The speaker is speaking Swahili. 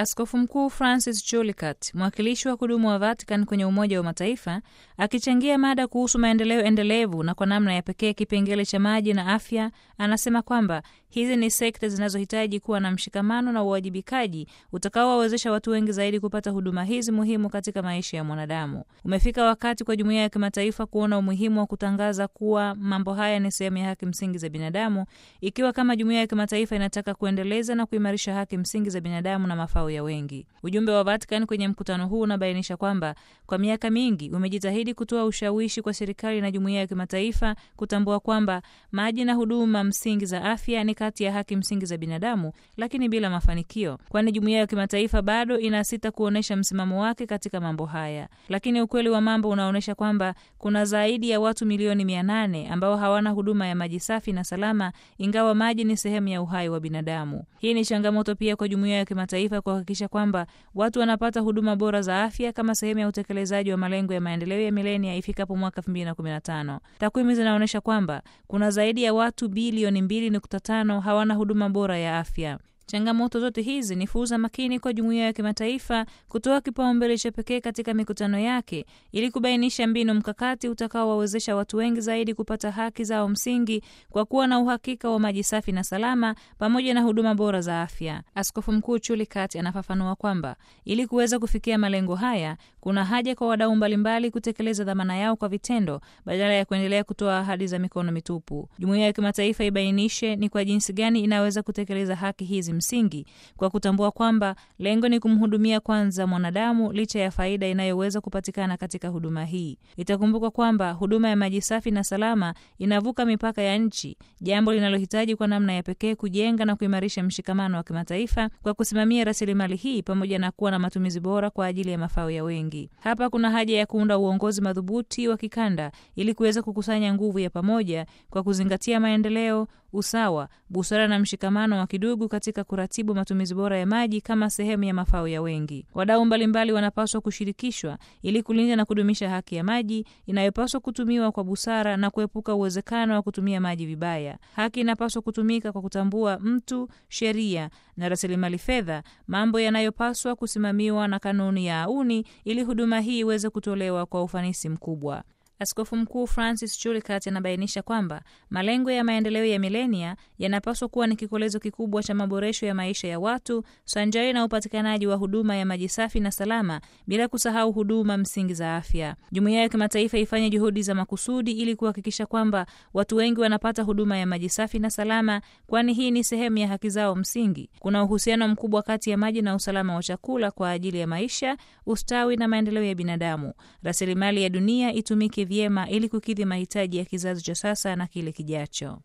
Askofu Mkuu Francis Chulikat, mwakilishi wa kudumu wa Vatican kwenye Umoja wa Mataifa, akichangia mada kuhusu maendeleo endelevu na kwa namna ya pekee kipengele cha maji na afya, anasema kwamba hizi ni sekta zinazohitaji kuwa na mshikamano na uwajibikaji utakaowawezesha watu wengi zaidi kupata huduma hizi muhimu katika maisha ya mwanadamu. Umefika wakati kwa jumuiya ya kimataifa kuona umuhimu wa kutangaza kuwa mambo haya ni sehemu ya haki msingi za binadamu, ikiwa kama jumuiya ya kimataifa inataka kuendeleza na kuimarisha haki msingi za binadamu na mafao ya wengi. Ujumbe wa Vatican kwenye mkutano huu unabainisha kwamba kwa miaka mingi umejitahidi kutoa ushawishi kwa serikali na jumuiya ya kimataifa kutambua kwamba maji na huduma msingi za afya ni kati ya haki msingi za binadamu, lakini bila mafanikio, kwani jumuiya ya kimataifa bado inasita kuonyesha msimamo wake katika mambo haya. Lakini ukweli wa mambo unaonyesha kwamba kuna zaidi ya watu milioni mia nane ambao hawana huduma ya maji safi na salama, ingawa maji ni sehemu ya uhai wa binadamu. Hii ni changamoto pia kwa jumuiya ya kimataifa kuhakikisha kwamba watu wanapata huduma bora za afya kama sehemu ya utekelezaji wa malengo ya maendeleo ya milenia ifikapo mwaka 2015. Takwimu zinaonyesha kwamba kuna zaidi ya watu bilioni 2.5 hawana huduma bora ya afya. Changamoto zote hizi ni fursa makini kwa jumuiya ya kimataifa kutoa kipaumbele cha pekee katika mikutano yake ili kubainisha mbinu mkakati utakaowawezesha watu wengi zaidi kupata haki zao msingi kwa kuwa na uhakika wa maji safi na salama pamoja na huduma bora za afya. Askofu Mkuu Chulikat anafafanua kwamba ili kuweza kufikia malengo haya kuna haja kwa wadau mbalimbali kutekeleza dhamana yao kwa vitendo badala ya kuendelea kutoa ahadi za mikono mitupu. Jumuiya ya kimataifa ibainishe ni kwa jinsi gani inaweza kutekeleza haki hizi msingi kwa kutambua kwamba lengo ni kumhudumia kwanza mwanadamu licha ya faida inayoweza kupatikana katika huduma hii. Itakumbukwa kwamba huduma ya maji safi na salama inavuka mipaka ya nchi, jambo linalohitaji kwa namna ya pekee kujenga na kuimarisha mshikamano wa kimataifa kwa kusimamia rasilimali hii pamoja na kuwa na matumizi bora kwa ajili ya mafao ya wengi. Hapa kuna haja ya kuunda uongozi madhubuti wa kikanda ili kuweza kukusanya nguvu ya pamoja kwa kuzingatia maendeleo usawa, busara na mshikamano wa kidugu katika kuratibu matumizi bora ya maji kama sehemu ya mafao ya wengi. Wadau mbalimbali wanapaswa kushirikishwa ili kulinda na kudumisha haki ya maji inayopaswa kutumiwa kwa busara na kuepuka uwezekano wa kutumia maji vibaya. Haki inapaswa kutumika kwa kutambua mtu, sheria na rasilimali fedha, mambo yanayopaswa kusimamiwa na kanuni ya auni ili huduma hii iweze kutolewa kwa ufanisi mkubwa. Askofu Mkuu Francis Chulikat anabainisha kwamba malengo ya maendeleo ya milenia yanapaswa kuwa ni kikolezo kikubwa cha maboresho ya maisha ya watu sanjari na upatikanaji wa huduma ya maji safi na salama, bila kusahau huduma msingi za afya. Jumuiya ya kimataifa ifanye juhudi za makusudi ili kuhakikisha kwamba watu wengi wanapata huduma ya maji safi na salama, kwani hii ni sehemu ya haki zao msingi. Kuna uhusiano mkubwa kati ya maji na usalama wa chakula kwa ajili ya maisha, ustawi na maendeleo ya binadamu. Rasilimali ya dunia itumike vyema ili kukidhi mahitaji ya kizazi cha sasa na kile kijacho.